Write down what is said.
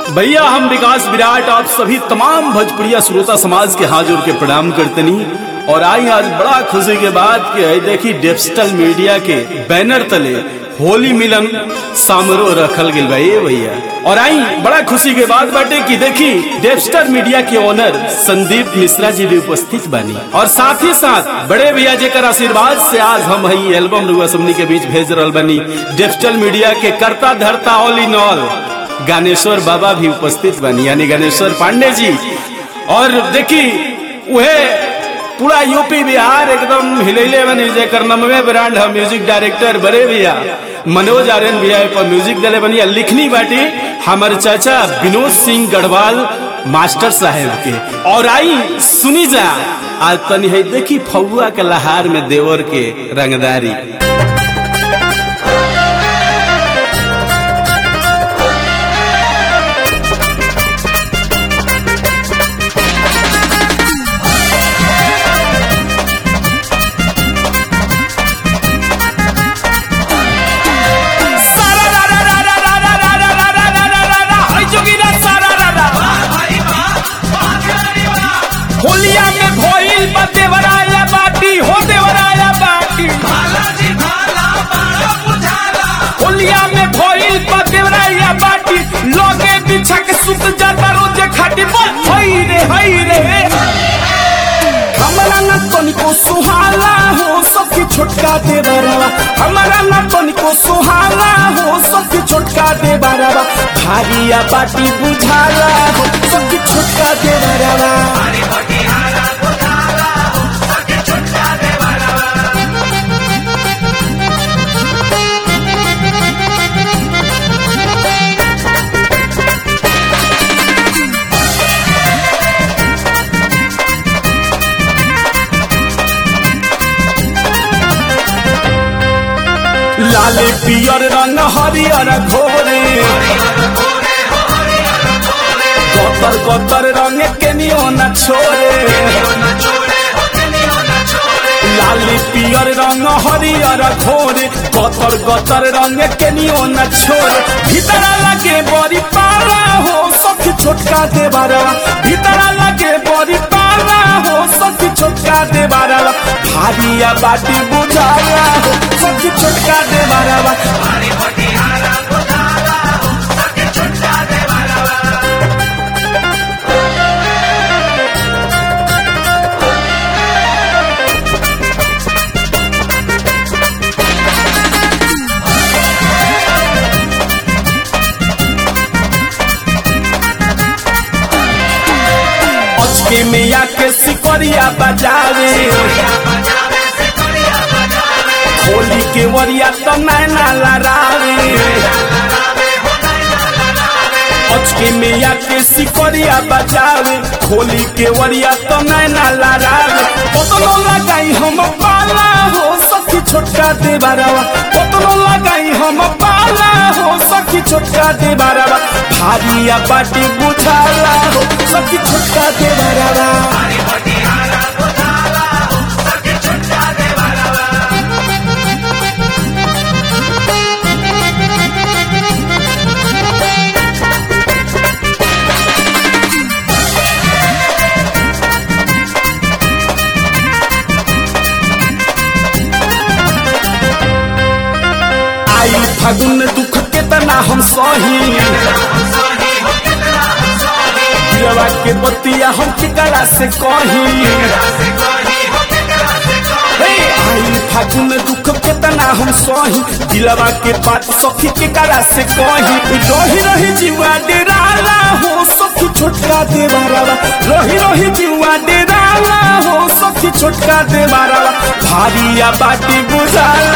भैया हम विकास विराट आप सभी तमाम भोजपुरिया श्रोता समाज के हाथ जोड़ के प्रणाम करतनी और आई आज बड़ा खुशी के बात कि है देखी डिजिटल मीडिया के बैनर तले होली मिलन समारोह रखल गेल बा ये भैया और आई बड़ा खुशी के बात बाटे कि देखी डिजिटल मीडिया के ओनर संदीप मिश्रा जी भी उपस्थित बानी और साथ ही साथ बड़े भैया जेकर आशीर्वाद से आज हम हई एल्बम रुआ सबनी के बीच भेज रहल बनी डिजिटल मीडिया के करता धरता ऑल इन ऑल ज्ञानेश्वर बाबा भी उपस्थित बनी यानी ज्ञानेश्वर पांडे जी और देखी वह पूरा यूपी बिहार एकदम हिलैले बनी जेकर नमवे ब्रांड है म्यूजिक डायरेक्टर बड़े भैया मनोज आर्यन भैया पर म्यूजिक दिले बनी लिखनी बाटी हमारे चाचा विनोद सिंह गढ़वाल मास्टर साहेब के और आई सुनी जा आज तनी है देखी फगुआ के लहार में देवर के रंगदारी होलिया में भइल बा देवराया बाटी हो देवराया बाटी होलिया में भइल बा देवराया बाटी लगे बिछा के सुत जाता रोजे खाटी बोल हई रे हई रे हमारा ना तनिको सुहाला हो सबकी छोटका दे बरवा हमारा ना तनिको सुहाला हो सबकी छोटका दे बरवा भारिया बाटी बुझाला हो सबकी छोटका दे बरवा लाल पियर रंग हरियर घोरे कतर कतर रंग के नियो न छोरे लाली पियर रंग हरियर घोरे कतर कतर रंग के नियो न छोरे भीतर लगे बड़ी पारा हो सखी छोटका देवारा भीतर लगे बड़ी पारा हो सखी छोटका देवारा भारिया बाटी बुझाया हो सखी छोटका देवारा अचके में आके सिकरिया बजावे होली के वरिया तो नैना लड़ावे अचके में आके सिकरिया बजावे होली के वरिया तो नैना लड़ावे कतनो लगाई हम पाला हो सखी छोटका दे बारवा कतनो लगाई हम पाला हो सखी छोटका दे बारवा भारिया बाटी बुझाला हो सखी छोटका दे बारवा आई फागुन दुख केतना हम सही पियवा के बतिया हम केकरा से कही हे, आई फागुन दुख केतना हम सही दिलवा के बात सखी केकरा से कही रही रही जीवा डेराला हो सखी छोटका देवारा रही रही जीवा डेराला हो सखी छोटका देवारा भारिया बाटी बुझाला